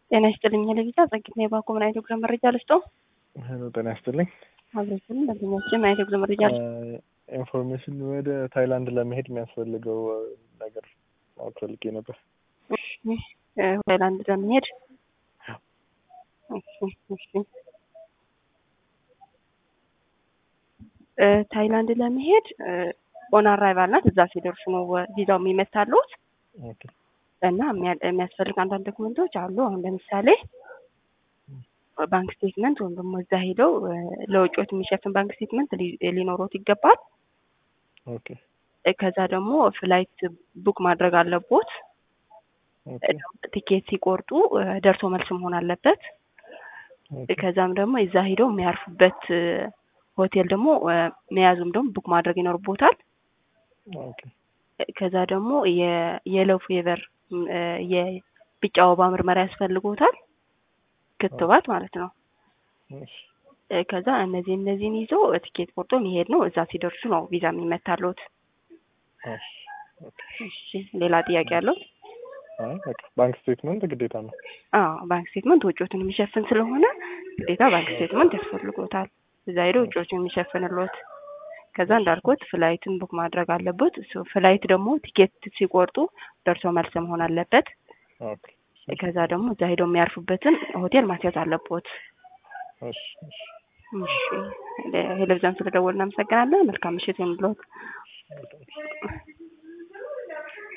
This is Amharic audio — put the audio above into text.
ጤና ይስጥልኝ ለቪዛ ጸግና የባኮ ምን አይነት ጉዞ መረጃ ልስጦ? ሄሎ ጤና ይስጥልኝ። አብረችን ደንበኛችን ምን አይነት ጉዞ መረጃ ልስጦ? ኢንፎርሜሽን ወደ ታይላንድ ለመሄድ የሚያስፈልገው ነገር ማወቅ ፈልጌ ነበር። ታይላንድ ለመሄድ ታይላንድ ለመሄድ ኦን አራይቫል ናት። እዛ ሲደርሱ ነው ቪዛው የሚመታሉት እና የሚያስፈልግ አንዳንድ ዶክመንቶች አሉ። አሁን ለምሳሌ ባንክ ስቴትመንት ወይም ደግሞ እዛ ሄደው ለውጮት የሚሸፍን ባንክ ስቴትመንት ሊኖሮት ይገባል። ከዛ ደግሞ ፍላይት ቡክ ማድረግ አለቦት። ቲኬት ሲቆርጡ ደርሶ መልስ መሆን አለበት። ከዛም ደግሞ እዛ ሄደው የሚያርፉበት ሆቴል ደግሞ መያዙም ደግሞ ቡክ ማድረግ ይኖርቦታል። ከዛ ደግሞ የየሎ ፌቨር የቢጫ ወባ ምርመራ ያስፈልጎታል፣ ክትባት ማለት ነው። ከዛ እነዚህ እነዚህን ይዞ ቲኬት ቆርጦ መሄድ ነው። እዛ ሲደርሱ ነው ቪዛ የሚመታሉት። ሌላ ጥያቄ ያለው? ባንክ ስቴትመንት ግዴታ ነው። አዎ ባንክ ስቴትመንት ወጪዎትን የሚሸፍን ስለሆነ ግዴታ ባንክ ስቴትመንት ያስፈልጎታል። እዛ ሄዶ ወጪዎችን የሚሸፍንሎት ከዛ እንዳልኩት ፍላይትን ቡክ ማድረግ አለበት። ፍላይት ደግሞ ቲኬት ሲቆርጡ ደርሶ መልስ መሆን አለበት። ከዛ ደግሞ እዛ ሄደው የሚያርፉበትን ሆቴል ማስያዝ አለቦት። ሄለቪዥን ስለደወልን እናመሰግናለን። መልካም ምሽት ይሁንልዎት።